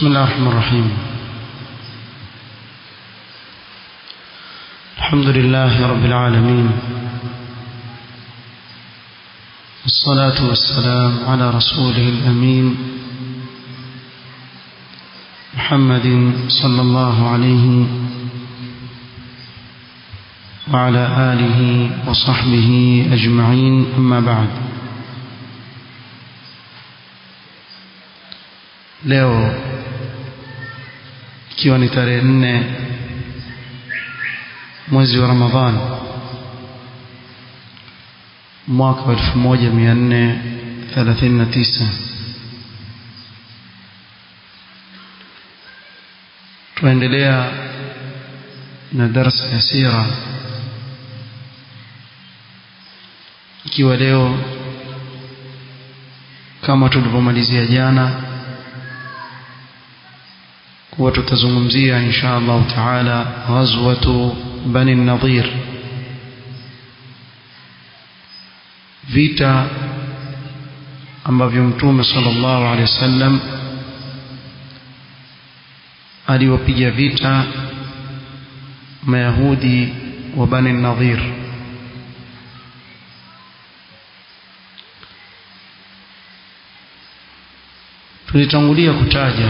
بسم الله الرحمن الرحيم الحمد لله رب العالمين والصلاة والسلام على رسوله الأمين محمد صلى الله عليه وعلى آله وصحبه أجمعين أما بعد leo ikiwa ni tarehe nne mwezi wa Ramadhani mwaka wa 1439 tuendelea na darasa ya sira ikiwa leo kama tulivyomalizia jana kuwa tutazungumzia insha Allah taala ghazwatu bani nadhir vita ambavyo mtume sallallahu alaihi wasallam aliwapiga vita mayahudi wa bani nadhir tulitangulia kutaja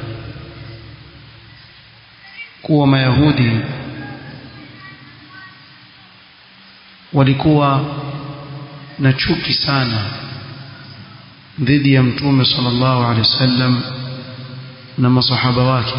kuwa mayahudi walikuwa na chuki sana dhidi ya mtume sallallahu alaihi wasallam na masahaba wake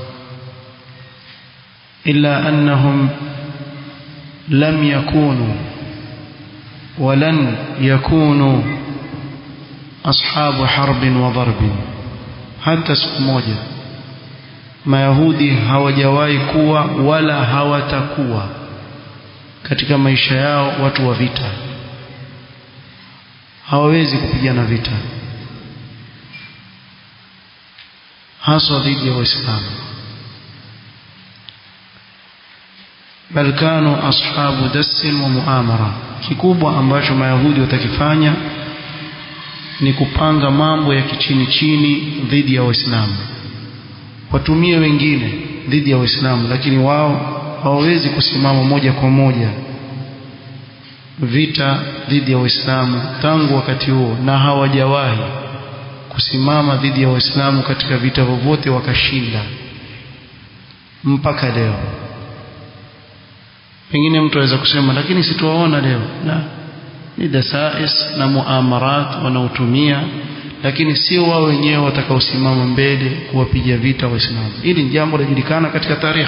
illa annahum lam yakunu ولن يكونوا أصحاب حرب وضرب حتى siku moja mayahudi hawajawahi kuwa wala hawatakuwa katika maisha yao watu wa vita hawawezi kupigana vita haswa dhidi ya waislamu bal kanu ashabu dassin wa muamara kikubwa ambacho mayahudi watakifanya ni kupanga mambo ya kichini chini dhidi ya waislamu watumie wengine dhidi ya waislamu lakini wao hawawezi kusimama moja kwa moja vita dhidi ya waislamu tangu wakati huo na hawajawahi kusimama dhidi ya waislamu katika vita vyovyote wakashinda mpaka leo pengine mtu aweza kusema lakini situaona leo la ni dasais na muamarat wanaotumia lakini sio wao wenyewe watakaosimama mbele kuwapiga vita waislamu hili ni jambo linajulikana katika tarikhi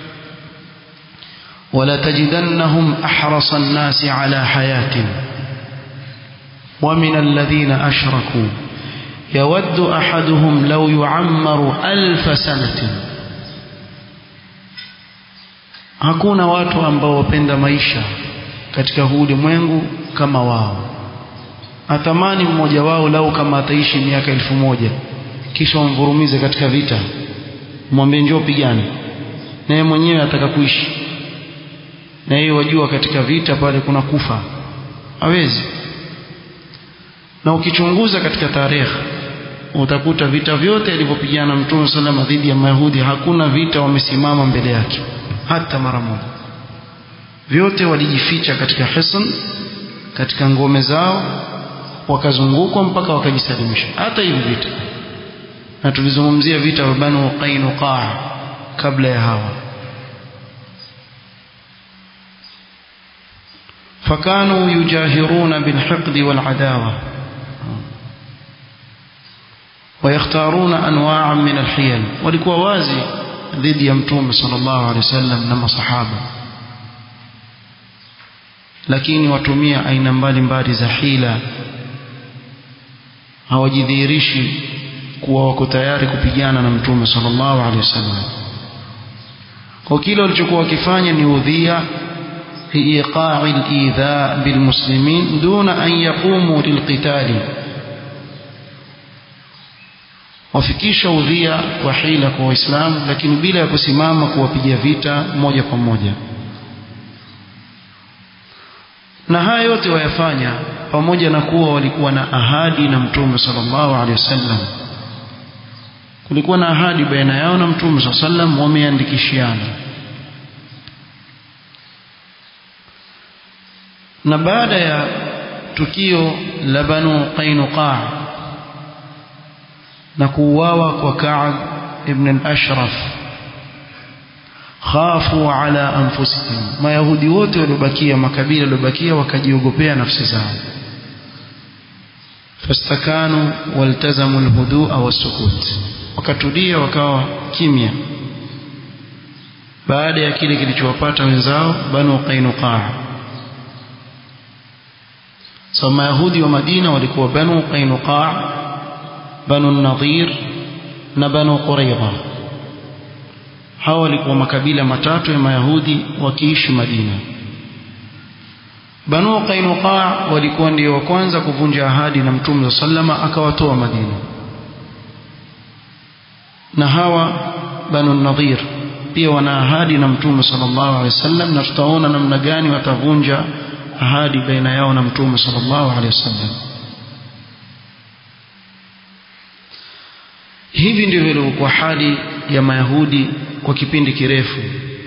ولا تجدنهم أحرص الناس على حياة ومن الذين أشركوا يود أحدهم لو يعمر ألف سنة hakuna watu ambao wapenda maisha katika huu ulimwengu kama wao atamani mmoja wao lau kama ataishi miaka elfu moja kisha wamvurumize katika vita mwambie njoo pigane na yeye mwenyewe ataka kuishi na yeye wajua katika vita pale kuna kufa hawezi na ukichunguza katika tarehe utakuta vita vyote alivyopigana mtume salama dhidi ya mayahudi hakuna vita wamesimama mbele yake hata mara moja vyote walijificha katika hisn katika ngome zao wakazungukwa mpaka wakajisalimisha hata hivi vita na tulizungumzia vita vya Banu Qainuqa kabla ya hawa فكانوا يجاهرون بالحقد والعداوة ويختارون أنواعا من الحيل walikuwa wazi dhidi ya mtume sallallahu alaihi wasallam na masahaba lakini watumia aina mbalimbali za hila hawajidhihirishi kuwa wako tayari kupigana na mtume sallallahu alaihi wasallam kwa kile walichokuwa wakifanya ni udhia لإيقاع الإيذاء بالمسلمين دون أن يقوموا للقتال wafikisha udhia wa hila kwa waislamu lakini bila ya kusimama kuwapiga vita moja kwa moja na haya yote wayafanya pamoja na kuwa walikuwa na ahadi na mtume sallallahu alaihi wasallam kulikuwa na ahadi baina yao na mtume saa sallam wameandikishiana na baada ya tukio la banu qainuqa na kuuawa kwa Ka'b ibn al-Ashraf khafu ala anfusihim mayahudi wote waliobakia makabila waliobakia wakajiogopea nafsi zao fastakanu waltazamu alhudua wasukut wakatulia wakawa kimya baada ya kile kilichowapata wenzao banu qainuqa so mayahudi wa madina walikuwa banu qainuqa banu nadhir na banu quraidha hawa walikuwa makabila matatu ya mayahudi wakiishi madina banu qainuqa walikuwa ndio wa kwanza kuvunja ahadi na mtume sallama akawatoa madina na hawa banu nadhir pia wana ahadi na mtume sallallahu alaihi wasallam na tutaona namna gani watavunja ahadi baina yao na mtume sallallahu alaihi wasallam hivi ndivyo ilivyokuwa hali ya mayahudi kwa kipindi kirefu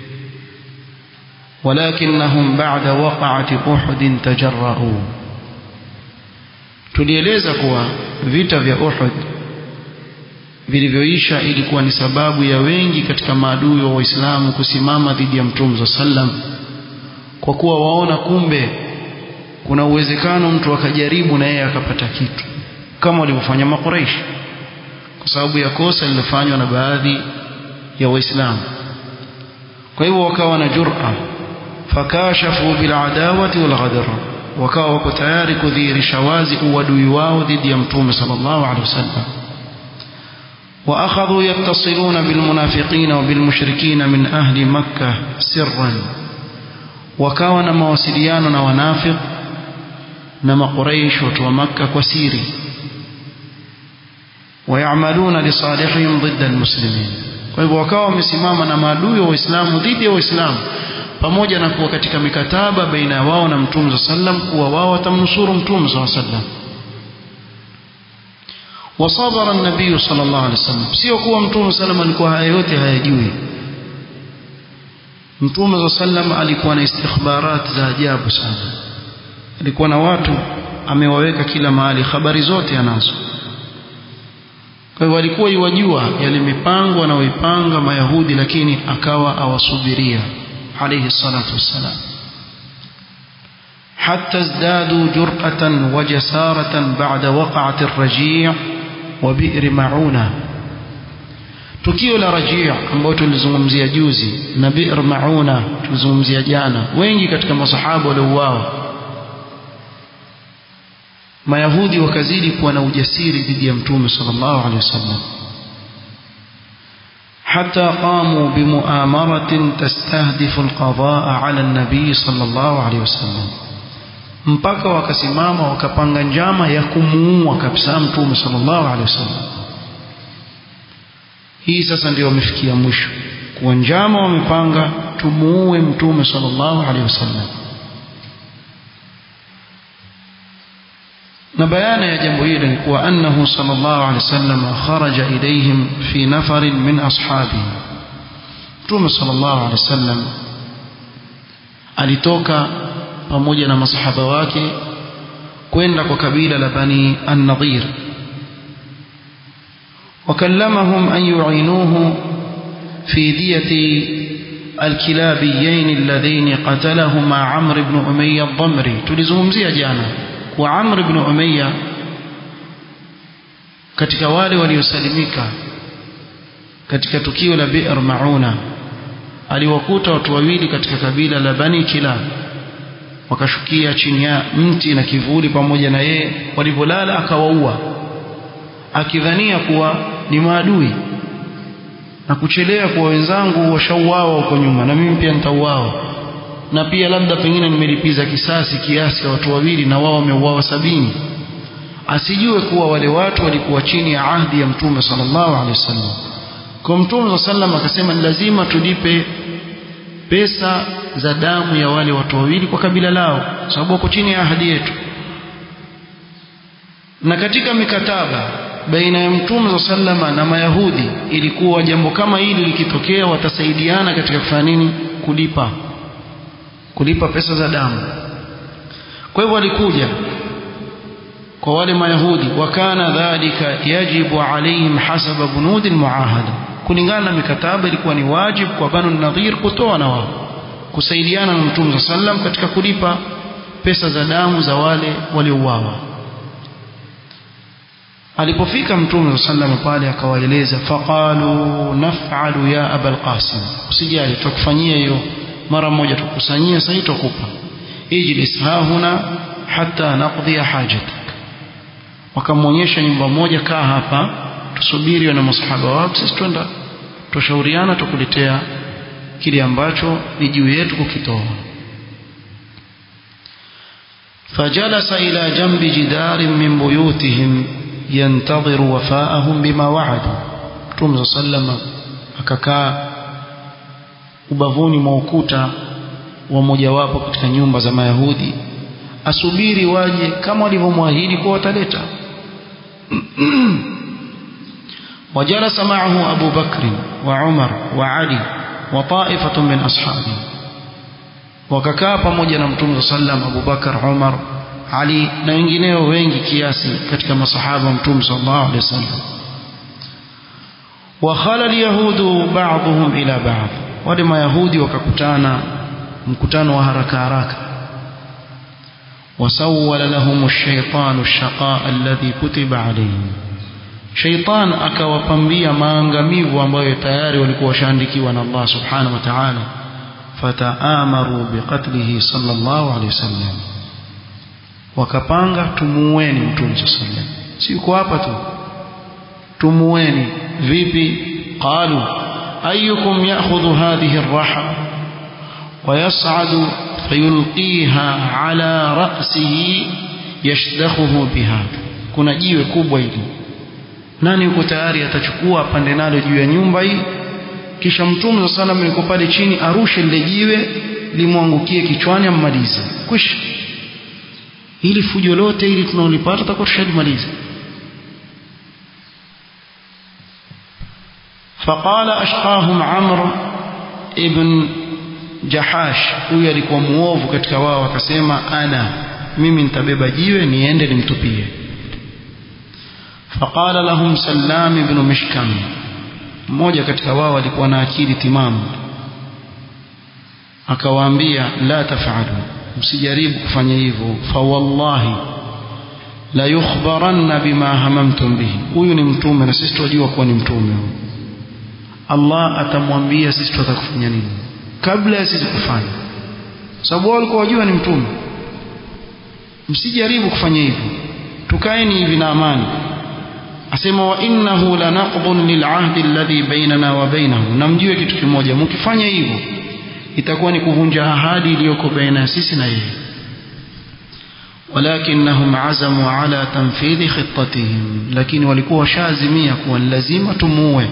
walakinnahum ba'da waqa'ati uhud tajarra'u tulieleza kuwa vita vya Uhud vilivyoisha ilikuwa ni sababu ya wengi katika maadui wa Waislamu kusimama dhidi ya Mtume sallam kwa kuwa waona kumbe kuna uwezekano mtu akajaribu na yeye akapata kitu kama walivyofanya makuraishi kwa sababu ya kosa lililofanywa na baadhi ya waislamu kwa hivyo wakawa na jur'a fakashafu bil adawati wal ghadar wakawa wako tayari kudhihirisha wazi uadui wao dhidi ya mtume sallallahu alaihi wasallam واخذوا يتصلون بالمنافقين وبالمشركين من اهل مكه سرا wakawa na mawasiliano na wanafiq na makuraish watu wa makka kwa siri wayamaluna lisalihihim ضد المسلمين kwa hivyo wakawa wamesimama na maadui wa waislamu dhidi ya waislamu pamoja na kuwa katika mikataba baina ya wao na mtume sallam kuwa wao watamnusuru mtume sallam wasabara nabii sallallahu alaihi wasallam sio kuwa mtume sallam alikuwa haya yote hayajui mtume sallam alikuwa na istikhbarat za ajabu sana alikuwa na watu amewaweka kila mahali habari zote anazo kwa hivyo alikuwa iwajua yale mipango anayoipanga mayahudi lakini akawa awasubiria alayhi salatu wassalam حتى ازدادوا جرأة وجسارة بعد وقعة الرجيع وبئر معونة tukio la rajia ambayo tulizungumzia juzi na bi'r mauna tulizungumzia jana wengi katika masahaba waliouawa mayahudi wakazidi kuwa na ujasiri dhidi ya mtume sallallahu alaihi wasallam حتى قاموا بمؤامرة تستهدف القضاء على النبي صلى الله عليه وسلم mpaka wakasimama wakapanga njama ya kumuua kabisa mtume sallallahu alaihi wasallam hii sasa ndio wamefikia mwisho kuwa njama wamepanga tumuue mtume sallallahu alaihi wasallam na bayana ya jambo hili ni kuwa annahu sallallahu alaihi wasallam kharaja ilayhim fi nafarin min ashabihi mtume sallallahu alaihi wasallam alitoka pamoja na masahaba wake kwenda kwa kabila la bani an-nadhir وكلمهم أن يعينوه في دية الكلابيين اللذين قتلهما عمرو بن أمية الضمري تلزمهم زي جانا وعمرو بن أمية katika wale waliosalimika katika tukio la Bi'r Mauna aliwakuta watu wawili katika kabila la Bani Kilab wakashukia chini ya mti na kivuli pamoja na yeye walipolala akawaua akidhania kuwa ni maadui na kuchelea kwa wenzangu washauawa huko nyuma na mimi pia nitauawa na pia labda pengine nimelipiza kisasi kiasi ya watu wawili na wao wameuawa sabini asijue kuwa wale watu walikuwa chini ya ahdi ya mtume sallallahu alaihi wasallam kwa mtume sallam akasema ni lazima tulipe pesa za damu ya wale watu wawili kwa kabila lao sababu wako chini ya ahadi yetu na katika mikataba baina ya mtume sallama na mayahudi ilikuwa jambo kama hili likitokea watasaidiana katika kufanya nini kulipa kulipa pesa za damu kwa hivyo walikuja kwa wale mayahudi wakana dhalika yajibu alaihim hasaba bunudi almuahada kulingana na mikataba ilikuwa ni wajibu kwa banu nadhir kutoa na wao kusaidiana na mtume sallam katika kulipa pesa za damu za wale waliouawa alipofika mtume sallam pale akawaeleza faqalu naf'alu ya abul qasim usijali tukufanyia hiyo mara moja tukusanyia sasa tutakupa ijlis hahuna hatta naqdi hajatak wakamwonyesha nyumba moja kaa hapa tusubiri na masahaba wako sisi twenda tushauriana tukuletea kile ambacho ni juu yetu kukitoa فجلس إلى جنب جدار من بيوتهم ينتظر وفاءهم بما وعدوا Mtume sallama akakaa ubavuni mwa ukuta wa mojawapo katika nyumba za Mayahudi asubiri waje kama walivyomwahidi kuwa wataleta وجلس معه أبو بكر وعمر وعلي وطائفة من أصحابه wakakaa pamoja na mtume sallam Abu Bakar Umar Ali na wengineo wengi kiasi katika masahaba mtume sallallahu alaihi wasallam wa khala alyahudu ba'dhum ila ba'd wale mayahudi wakakutana mkutano wa haraka haraka wasawwala lahum ash-shaytanu ash-shaqaa alladhi kutiba alayhim shaytan akawapambia maangamivu ambayo tayari walikuwa washaandikiwa na Allah subhanahu wa ta'ala fataamaru biqatlihi sallallahu alayhi wasallam wakapanga tumuweni mtume sallam si uko hapa tu tumuweni vipi qalu ayyukum ya'khudhu hadhihi ar-raha ويصعد فيلقيها على رأسه يشدخه بها kuna jiwe kubwa hili nani yuko tayari atachukua pande nalo juu ya nyumba hii kisha mtume sana yuko pale chini arushe lile jiwe limwangukie kichwani ammalize kwisha ili fujo lote ili tunaolipata tutakuwa tushalimaliza فقال أشقاهم عمرو ابن Jahash huyu alikuwa muovu katika wao akasema ana mimi nitabeba jiwe niende nimtupie faqala lahum Sallam ibn Mishkam mmoja katika wao alikuwa na akili timamu akawaambia la tafalu msijaribu kufanya hivyo fa wallahi la yukhbaranna bima hamamtum bihi huyu ni mtume na sisi tunajua kuwa ni mtume Allah atamwambia sisi tutakufanya nini kabla ya sisi kufanya sababu wao walikuwa wajua ni mtume msijaribu kufanya hivyo tukaeni hivi na amani asema wa innahu lanaqdun lil'ahdi alladhi bainana wa bainahu na mjue kitu kimoja mkifanya hivyo itakuwa ni kuvunja ahadi iliyoko baina ya sisi na yeye ولكنهم عزموا على تنفيذ خطتهم لكن walikuwa washazimia kuwa lazima tumuue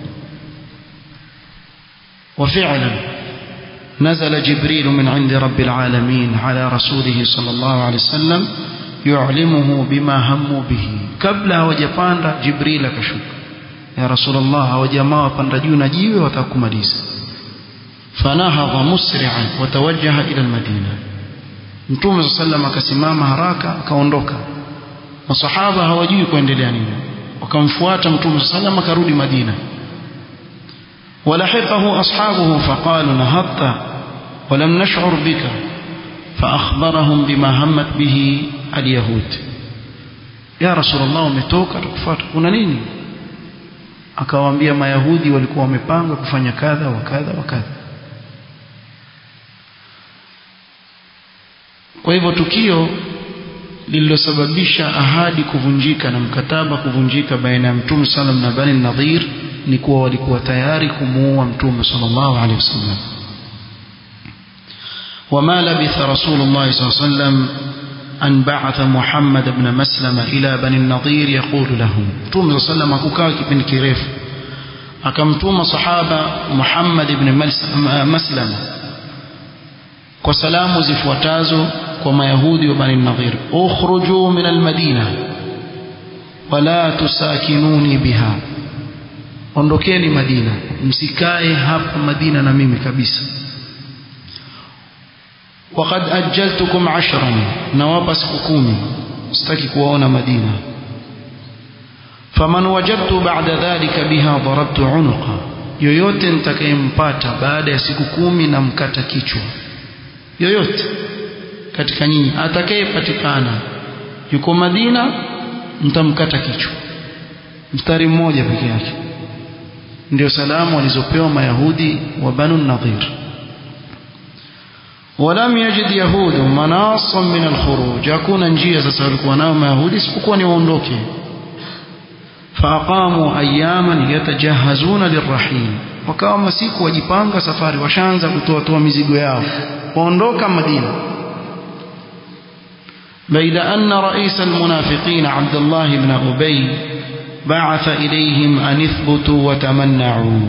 وفعلا نزل جبريل من عند رب العالمين على رسوله صلى الله عليه وسلم يعلمه بما هموا به قبل hawajapanda jibril akashuka ya rasulullah hawajamaa wapanda juu na jiwe watakumaliza fanahadha musri'an watawajjaha ila almadina mtume sallam akasimama haraka akaondoka masahaba hawajui kuendelea nini wakamfuata mtume sallam akarudi madina ولحقه أصحابه فقالوا نهضت ولم نشعر بك فأخبرهم بما همت به اليهود يا رسول الله umetoka tukufuata kuna nini akawaambia mayahudi walikuwa wamepanga kufanya kadha wa kadha wa kadha kwa hivyo tukio lililosababisha ahadi kuvunjika na mkataba kuvunjika baina ya mtume sallam na bani nadhir ni kuwa walikuwa tayari kumuua mtume sallallahu alaihi wasallam وما لبث رسول الله صلى الله عليه وسلم أن بعث محمد بن مسلمة إلى بني النضير يقول لهم توم صلى الله عليه وسلم بن كريف أكمتوم صحابة محمد بن مسلمة وسلام زفوتازو وما يهودي وبني النضير اخرجوا من المدينة wala tusakinuni biha ondokeni Madina msikae hapa Madina na mimi kabisa وقد أجلتكم عشرا نواب سككومي استكي kuwaona Madina faman wajadtu ba'da dhalika biha darabtu unuqa yoyote nitakayempata baada ya siku kumi na mkata kichwa yoyote katika nyinyi atakayepatikana yuko Madina mtamkata kichwa mstari mmoja peke yake ndio salamu walizopewa mayahudi wa banu nadhir ولم يجد يهود مناصا من الخروج hakuna njia sasa walikuwa nao mayahudi isipokuwa ni waondoke فأقاموا أياما يتجهزون للرحيل wakawa masiku wajipanga safari washaanza kutoa toa mizigo yao waondoka Madina بيد أن رئيس المنافقين عبد الله بن أبي بعث إليهم أن اثبتوا وتمنعوا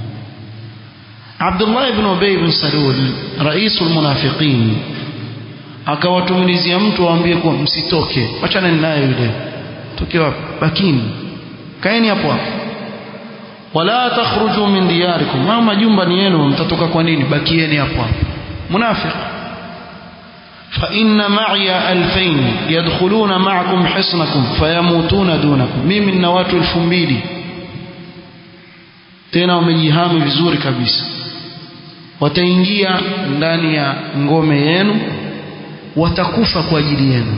عبد الله بن أبي بن سلول رئيس المنافقين akawatumilizia mtu waambie kuwa msitoke wachana naye yule toke wapi bakini kaeni hapo hapo wala takhruju min diyarikum ma majumba ni yenu mtatoka kwa nini bakieni hapo hapo munafiq fa inna ma'iya alfayn yadkhuluna ma'akum hisnakum fayamutuna dunakum mimi nina watu 2000 tena wamejihami vizuri kabisa wataingia ndani ya ngome yenu watakufa kwa ajili yenu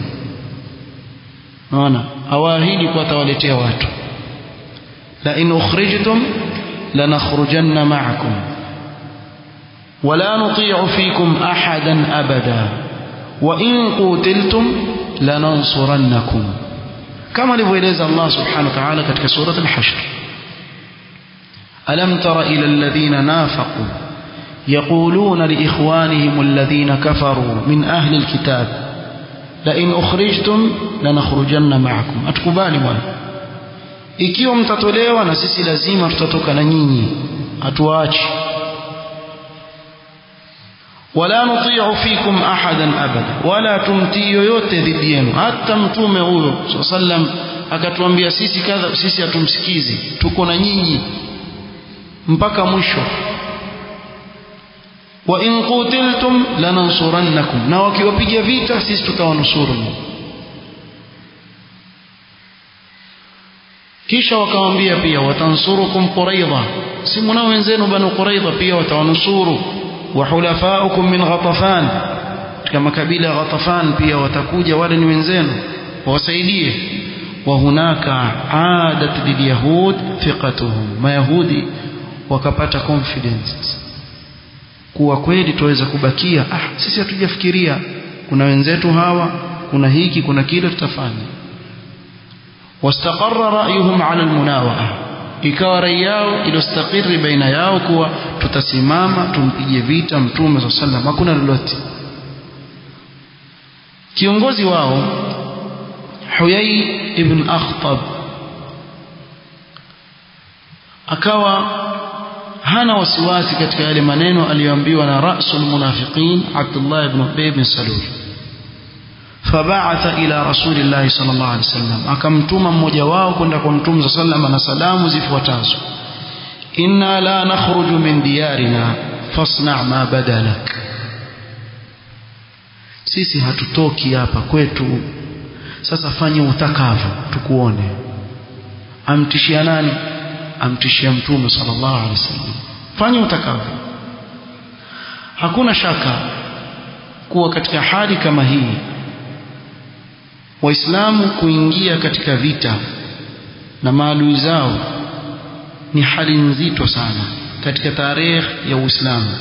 naona hawaahidi kuwa atawaletea watu la in ukhrijtum lanakhrujanna ma'akum ولا نطيع فيكم أحدا أبدا وإن قتلتم لننصرنكم كما لفويلز الله سبحانه وتعالى كتك سورة الحشر ألم تر إلى الذين نافقوا يقولون لإخوانهم الذين كفروا من أهل الكتاب لئن أخرجتم لنخرجن معكم أتكبالي وانا ikiwa mtatolewa na sisi lazima tutatoka na nyinyi hatuachi wala nuti'u fikum ahadan abada wala tumtii yoyote dhidi yenu hata mtume huyo sallam akatuambia sisi kadha sisi hatumsikizi tuko na nyinyi mpaka mwisho wa in qutiltum lanansurannakum na wakiwapiga vita sisi tutawanusuru kisha wakawambia pia watansurukum quraidha si mnao wenzenu banu quraidha pia watawanusuru wa hulafaukum min ghatafan katika makabila ya ghatafan pia watakuja wale ni wenzenu wawasaidie wa hunaka adat lilyahud thiqatuhum mayahudi wakapata confidence kuwa kweli tuweza kubakia ah sisi hatujafikiria kuna wenzetu hawa kuna hiki kuna kile tutafanya واستقر رأيهم على المناوئة ikawa rai yao ilostakiri baina yao kuwa tutasimama tumpige vita mtume saa sallam hakuna lolote kiongozi wao huyai ibn akhtab akawa hana wasiwasi katika yale maneno aliyoambiwa na rasul munafiqin abdullah ibn ubay bin salul فبعث إلى رسول الله صلى الله عليه وسلم akamtuma mmoja wao kwenda kwa mtume صلى الله عليه وسلم na salamu zifuatazo inna la nakhruju min diyarina fasna ma badalak sisi hatutoki hapa kwetu sasa fanye utakavyo tukuone amtishia nani amtishia mtume sallallahu alaihi wasallam fanye utakavyo hakuna shaka kuwa katika hali kama hii waislamu kuingia katika vita na maadui zao ni hali nzito sana katika tarehe ya Uislamu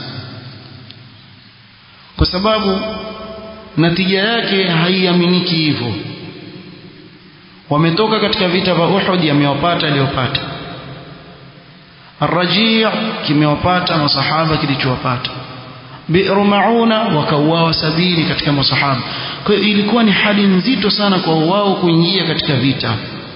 kwa sababu natija yake haiaminiki hivyo wametoka katika vita vya Uhud yamewapata aliyopata Ar-Raji' kimewapata masahaba kilichowapata Bi'ru Mauna wakauawa sabini katika masahaba kwa hiyo ilikuwa ni hali nzito sana kwa wao kuingia katika vita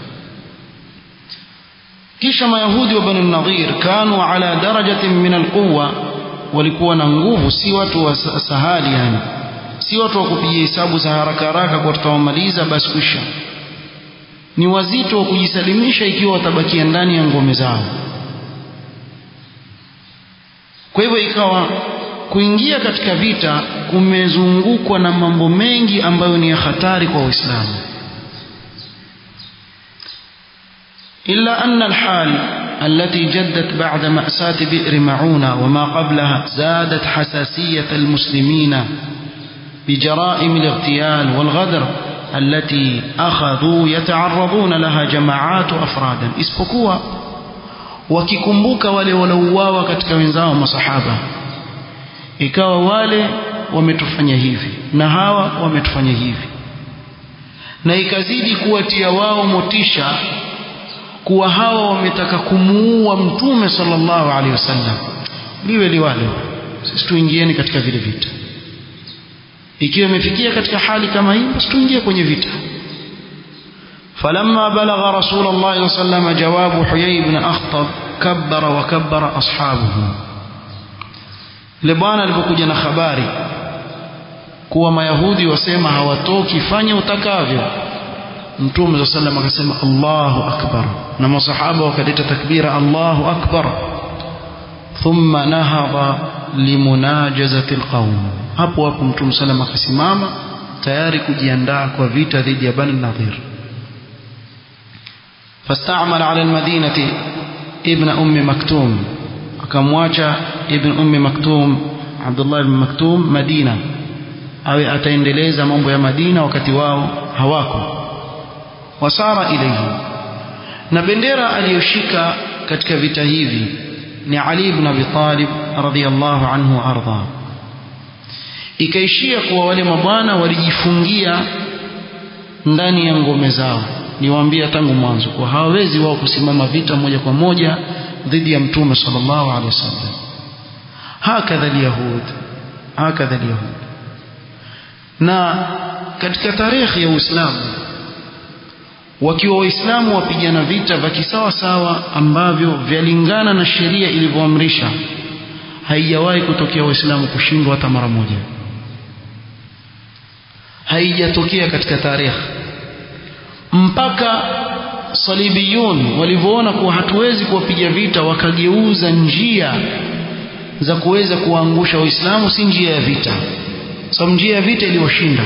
kisha mayahudi wa bani nadhir kanu ala darajatin min alquwa walikuwa na nguvu si watu wa sahali yani si watu wa kupiga hesabu za haraka haraka kwa tutawamaliza basi kwisha ni wazito wa kujisalimisha ikiwa watabakia ndani ya ngome zao kwa hivyo ikawa kuingia katika vita kumezungukwa na mambo mengi ambayo ni ya hatari kwa Uislamu إلا أن الحال التي جدت بعد مأساة بئر معونة وما قبلها زادت حساسية المسلمين بجرائم الاغتيال والغدر التي أخذوا يتعرضون لها جماعات أفرادا isipokuwa wakikumbuka wale waliouawa katika wenzao masahaba ikawa wale wametufanya hivi na hawa wametufanya hivi na ikazidi kuwatia wao motisha kuwa hawa wametaka kumuua mtume sallallahu alaihi wasallam liwe liwalo sisi tuingieni katika vile vita ikiwa imefikia katika hali kama hii basi tuingie kwenye vita فلما بلغ رسول الله صلى الله عليه وسلم جواب حيي بن أخطب كبر وكبر أصحابه لبانا alipokuja na habari kuwa mayahudi wasema hawatoki fanya utakavyo mtume صلى الله عليه وسلم akasema Allahu akbar na masahaba wakaleta takbira Allahu akbar thumma nahadha limunajazati alqawm hapo hapo mtume sallam akasimama tayari kujiandaa kwa vita dhidi ya bani nadhir فاستعمل على المدينة ابن أم مكتوم akamwacha ibn ummi maktum Abdullah ibn maktum Madina awe ataendeleza mambo ya Madina wakati wao hawako wasara ilayhi na bendera aliyoshika katika vita hivi ni Ali ibn Abi Talib radhiyallahu anhu arda ikaishia kuwa wale mabwana walijifungia ndani ya ngome zao niwaambia tangu mwanzo kwa hawawezi wao kusimama vita moja kwa moja dhidi ya mtume sallallahu alaihi wasallam hakadha alyahud hakadha alyahud na katika tarehe ya Uislamu wakiwa waislamu wapigana vita vya kisawa sawa ambavyo vyalingana na sheria ilivyoamrisha haijawahi kutokea waislamu kushindwa hata mara moja haijatokea katika tarehe mpaka salibiyun walivyoona kuwa hatuwezi kuwapiga vita wakageuza njia za kuweza kuwaangusha waislamu si njia ya vita sababu so, njia ya vita iliwashinda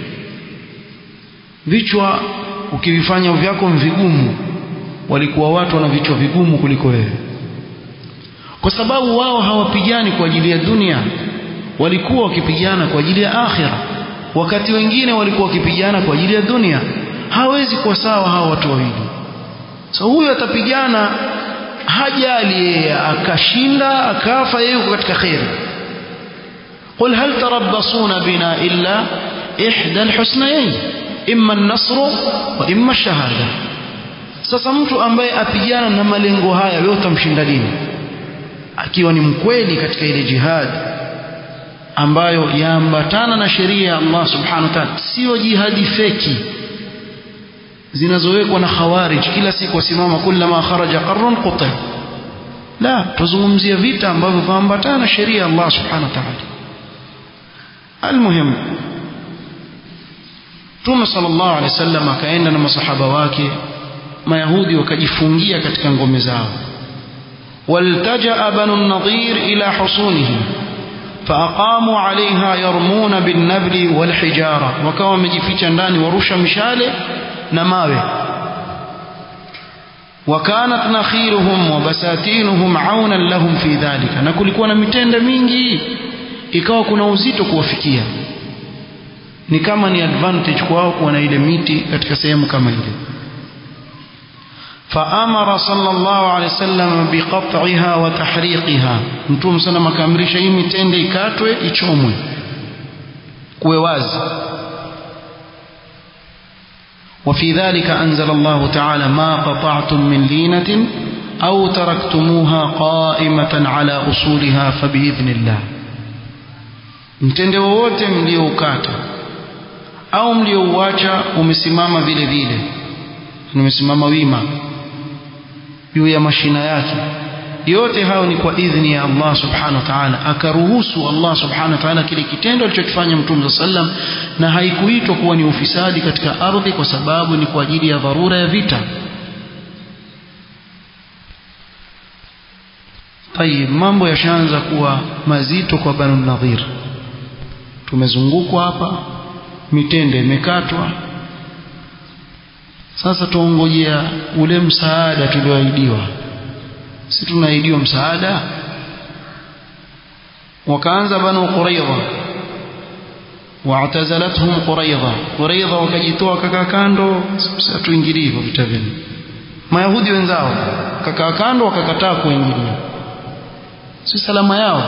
vichwa ukivifanya vyako vigumu walikuwa watu wana vichwa vigumu kuliko wewe kwa sababu wao hawapigani kwa ajili ya dunia walikuwa wakipigana kwa ajili ya akhira wakati wengine walikuwa wakipigana kwa ajili ya dunia hawezi kuwa sawa hawa watu wawili so huyu atapigana hajali yeye akashinda akafa yeye yuko katika khair قل هل تربصون بنا إلا إحدى الحسنيين إما النصر وإما الشهادة sasa mtu ambaye apigana na malengo haya wewe utamshinda lini akiwa ni mkweli katika ile jihad ambayo yaambatana na sheria ya Allah subhanahu wa ta'ala sio jihadi feki zinazowekwa na khawarij kila siku wasimama kullama kharaja qarrun quta la tuzungumzia vita ambavyo vaambatana na sheria ya Allah subhanahu wa ta'ala almuhim Mtume sallallahu alaihi wasallam akaenda na masahaba wake mayahudi wakajifungia katika ngome zao waltaja banu nadhir ila husunihim فأقاموا عليها يرمون بالنبل والحجارة وكما مجفيتشا ndani warusha mishale na mawe وكانت نخيلهم وبساتينهم عونا لهم في ذلك na kulikuwa na mitende mingi ikawa kuna uzito kuwafikia ni kama ni advantage kwao kuwa na ile miti katika sehemu kama ile فأمر صلى الله عليه وسلم بقطعها وتحريقها متوم صلى الله عليه وسلم hii mitende ikatwe ichomwe kuwe wazi وفي ذلك أنزل الله تعالى ما قطعتم من لينة أو تركتموها قائمة على أصولها فبإذن الله mtende wowote mlioukata au mliouacha umesimama vile vile umesimama wima juu ya mashina yake yote hayo ni kwa idhni ya Allah subhanahu wa ta'ala akaruhusu Allah subhanahu wa ta'ala kile kitendo alichokifanya mtume sallam na haikuitwa kuwa ni ufisadi katika ardhi kwa sababu ni kwa ajili ya dharura ya vita tayib mambo yashaanza kuwa mazito kwa banu nadhir tumezungukwa hapa mitende imekatwa sasa tuongojea ule msaada tulioahidiwa si tunaahidiwa msaada wakaanza banu quraidha واعتزلتهم قريظة قريظة wakajitoa kaka kando sasa tuingilie hivyo vita vyenu mayahudi wenzao kaka kando wakakataa kuingilia si salama yao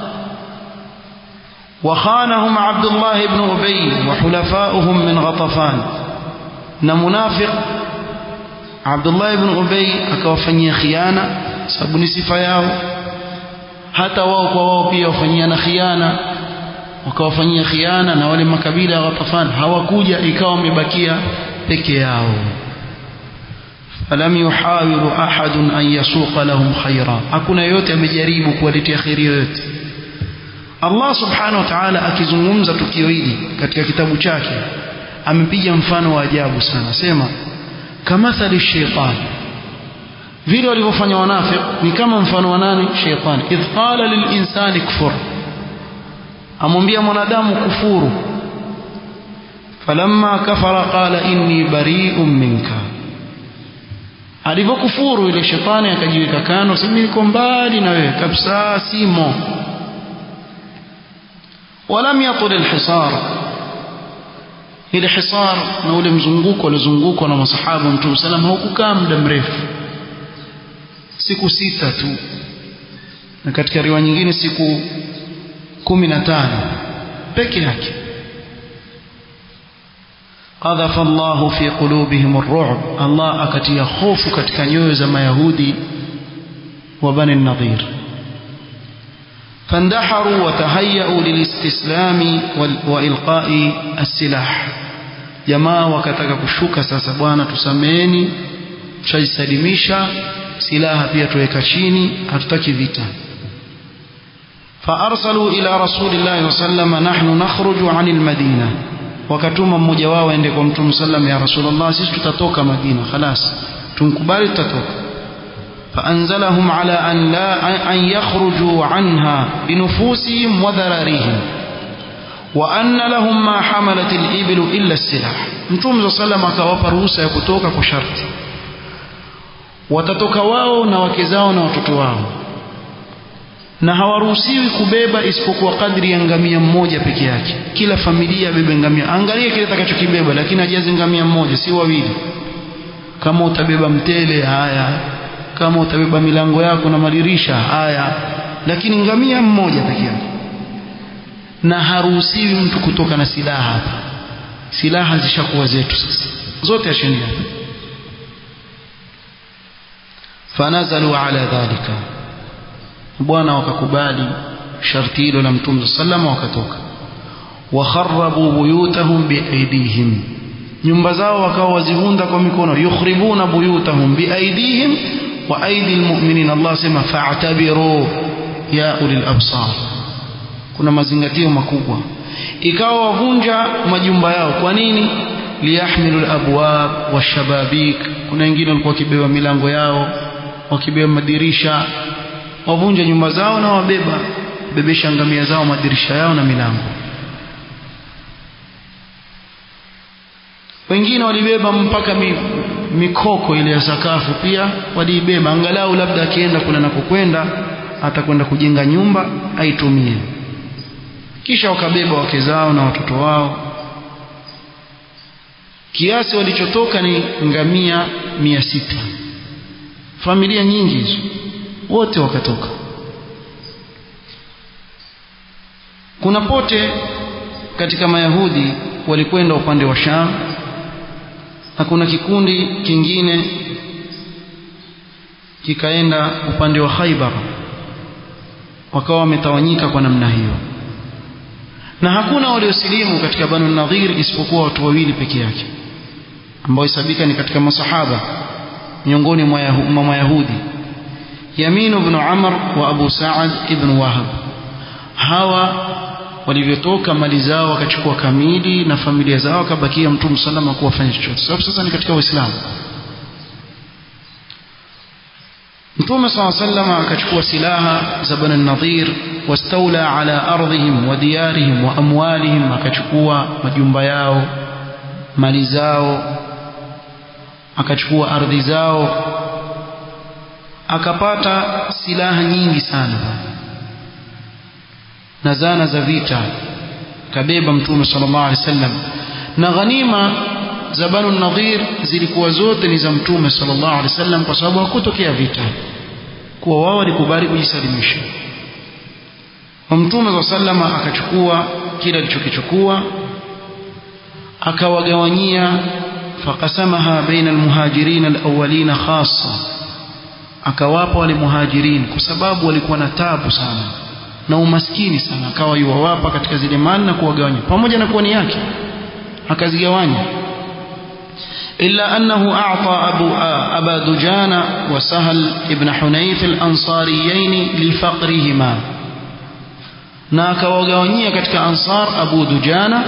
وخانهم عبد الله بن أبي وحلفاؤهم من غطفان na munafiq Abdullah ibn Ubay akawafanyia khiana sababu ni sifa yao hata wao kwa wao pia wafanyiana khiana wakawafanyia khiana na wale makabila ya Ghatafan hawakuja ikawa wamebakia peke yao falam yuhawilu ahadun an yasuqa lahum khaira hakuna yote amejaribu kuwaletea khairi yoyote Allah subhanahu wa ta'ala akizungumza tukio hili katika kitabu chake amepiga mfano wa ajabu sana sema kamathali shaytan vile walivyofanya wanafiq ni kama mfano wa nani shaytan idh qala lil insani kfur amwambia mwanadamu kufuru falamma kafara qala inni bari'un minka alivyokufuru ile shetani akajiweka kando simi niko mbali na wewe kabisa simo ولم يطل الحصار ile hisar na ule mzunguko uliozungukwa na masahaba mtume salam haukukaa muda mrefu siku sita tu na katika riwaya nyingine siku kumi na tano peke yake قذف الله في قلوبهم الرعب الله akatia hofu katika nyoyo za mayahudi wa bani النضير فاندحروا وتهيأوا للاستسلام وإلقاء السلاح jamaa wakataka kushuka sasa bwana tusameeni tushajisalimisha silaha pia tuweka chini hatutaki vita فارسلوا الى رسول الله صلى الله عليه وسلم نحن نخرج عن المدينه wakatuma mmoja wao aende kwa mtume sallam ya rasulullah sisi tutatoka madina خلاص tumkubali tutatoka فانزلهم على ان لا ان يخرجوا عنها بنفوسهم وذراريهم وأن لهم ما حملت الإبل إلا السلاح mtume صلى الله akawapa ruhusa ya kutoka kwa sharti watatoka wao na wake zao na watoto wao na hawaruhusiwi kubeba isipokuwa kadri ya ngamia mmoja peke yake kila familia abebe ngamia angalia kile atakachokibeba lakini ajaze ngamia mmoja si wawili kama utabeba mtele haya kama utabeba milango yako na madirisha haya lakini ngamia mmoja peke yake na haruhusiwi mtu kutoka na silaha hapa silaha zishakuwa zetu sasa zote ashindia fanazalu ala dhalika bwana wakakubali sharti hilo la mtume sallama wakatoka wakharabu buyutahum biaidihim nyumba zao wakawa wazivunda kwa mikono yukhribuna buyutahum biaidihim wa aidi almu'minin Allah sema fa'tabiru ya ulil absar kuna mazingatio makubwa ikawa wavunja majumba yao kwa nini liyahmilu alabwab washababik kuna wengine walikuwa wakibeba milango yao wakibeba madirisha wavunja nyumba zao na wabeba bebesha ngamia zao madirisha yao na milango wengine walibeba mpaka mi, mikoko ile ya sakafu pia waliibeba angalau labda akienda kuna nakokwenda atakwenda kujenga nyumba aitumie kisha wakabeba wake zao na watoto wao kiasi walichotoka ni ngamia mia sita familia nyingi hizo wote wakatoka kuna pote katika mayahudi walikwenda upande wa sham na kuna kikundi kingine kikaenda upande wa khaibar wakawa wametawanyika kwa namna hiyo na hakuna waliosilimu katika banu nadhir isipokuwa watu wawili peke yake ambao hesabika ni katika masahaba miongoni mwa mayahudi Yamin ibn Amr wa Abu Sa'ad ibn Wahab hawa walivyotoka mali zao wakachukua kamili na familia zao wakabakia mtume salama kuwafanya chochote sababu sasa ni katika Uislamu Mtume صلى الله عليه akachukua silaha za Bani Nadhir wastaula ala ardhihim wa diyarihim wa amwalihim akachukua majumba yao mali zao akachukua ardhi zao akapata silaha nyingi sana na zana za vita kabeba mtume sallallahu alaihi wasallam na ghanima za Banu Nadhir zilikuwa zote ni za mtume sallallahu alaihi wasallam kwa sababu hakutokea vita kuwa wao walikubali kujisalimisha mtume sallallahu alaihi akachukua kile alichokichukua akawagawanyia faqasamaha baina almuhajirin alawwalin khassa akawapa wale muhajirin kwa sababu walikuwa na tabu sana na umaskini sana akawa yuwawapa katika zile mali na kuwagawanya pamoja na kuwa ni yake akazigawanya إلا أنه أعطى أبو أبا دجان وسهل ابن حنيف الأنصاريين لفقرهما ناك وغوانية كتك أنصار أبو دجانة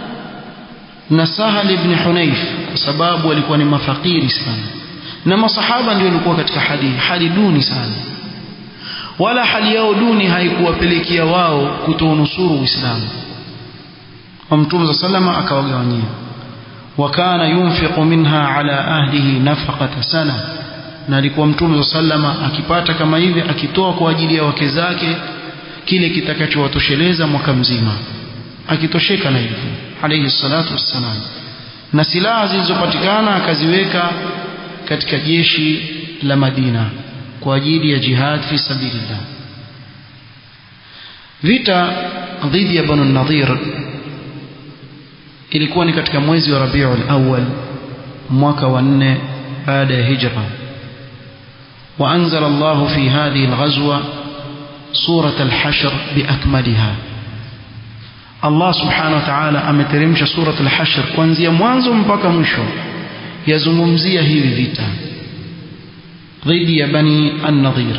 نسهل ابن حنيف سباب ولكون مفقير سنة نما صحابا ولكوا كتك حدي حدي دوني سنة wala hali yao duni haikuwapelekea wao kutounusuru uislamu wa mtume sa salama akawagawanyia wakana yunfiqu minha ala ahlihi nafaqata sana na alikuwa mtume sa salama akipata kama hivi akitoa kwa ajili ya wake zake kile kitakachowatosheleza mwaka mzima akitosheka na hivyo alayhi salatu wassalam na silaha zilizopatikana akaziweka katika jeshi la Madina kwa ajili ya jihad fi sabilillah vita dhidi ya Banu Nadhir ilikuwa ni katika mwezi wa Rabiul Awwal mwaka wa nne baada ya hijra وأنزل الله في هذه الغزوة سورة الحشر بأكملها الله سبحانه وتعالى ameteremsha سورة الحشر kuanzia mwanzo mpaka mwisho yazungumzia hivi vita dhidi ya bani an-nadhir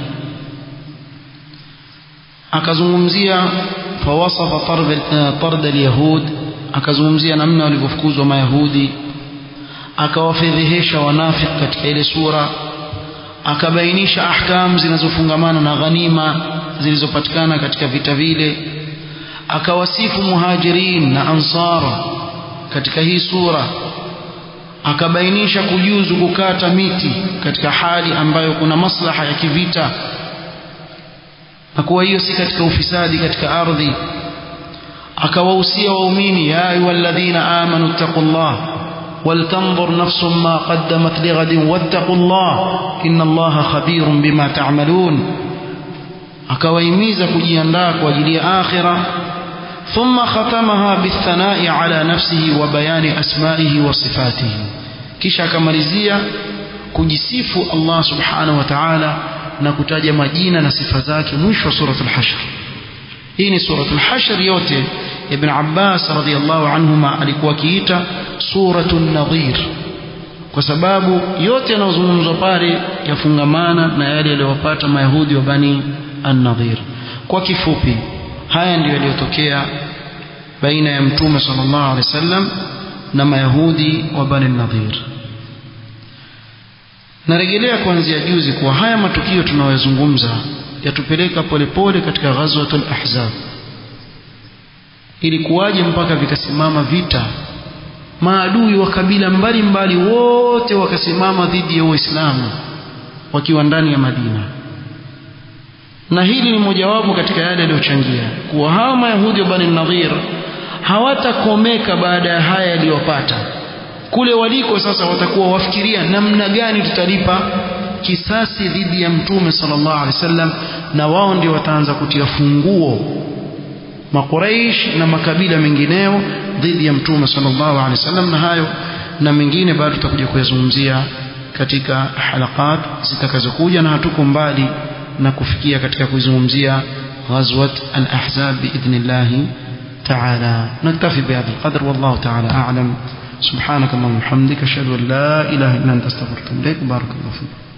akazungumzia fawasafa tard al-yahud akazungumzia namna walivyofukuzwa mayahudi akawafedhehesha wanafiki katika ile sura akabainisha ahkam zinazofungamana na ghanima zilizopatikana katika vita vile akawasifu muhajirin na ansara katika hii sura akabainisha kujuzu kukata miti katika hali ambayo kuna maslaha ya kivita na kuwa hiyo si katika ufisadi katika ardhi akawahusia waumini ya ayyuhalladhina amanu taqullah ولتنظر نفس ما قدمت لغد واتقوا الله إن الله خبير بما تعملون akawahimiza kujiandaa kwa ajili ya akhira thumma khatamaha bithanai ala nafsihi wa bayani asmaihi wa sifatihi kisha akamalizia kujisifu Allah subhanahu wa ta'ala na kutaja majina na sifa zake mwisho wa suratul hashr hii ni suratul hashr yote ibn Abbas radhiyallahu anhuma alikuwa akiita suratun nadhir kwa sababu yote yanayozungumzwa pale yafungamana na yale yaliyowapata mayahudi wa bani an-nadhir kwa kifupi haya ndiyo yaliyotokea baina ya mtume sallallahu alaihi wasallam na mayahudi wa bani an-nadhir narejelea kuanzia juzi kuwa haya matukio tunayozungumza yatupeleka polepole katika ghazwatul ahzab ilikuwaje mpaka vikasimama vita maadui wa kabila mbalimbali wote wakasimama dhidi ya Uislamu wakiwa ndani ya Madina na hili ni mojawapo katika yale yaliyochangia kuwa hawa mayahudi wa Bani Nadhir hawatakomeka baada ya haya yaliyopata kule waliko sasa watakuwa wafikiria namna gani tutalipa kisasi dhidi ya mtume sallallahu alaihi wasallam na wao ndio wataanza kutia funguo makuraish na makabila mengineo dhidi ya mtume sallallahu alaihi wasallam na hayo na mengine bado tutakuja kuyazungumzia katika halakat zitakazokuja na hatuko mbali na kufikia katika kuizungumzia ghazwat al-ahzab biidhnillah تعالى نكتفي بهذا القدر والله تعالى أعلم سبحانك اللهم وبحمدك أشهد أن لا إله إلا أنت أستغفرك إليك بارك الله فيك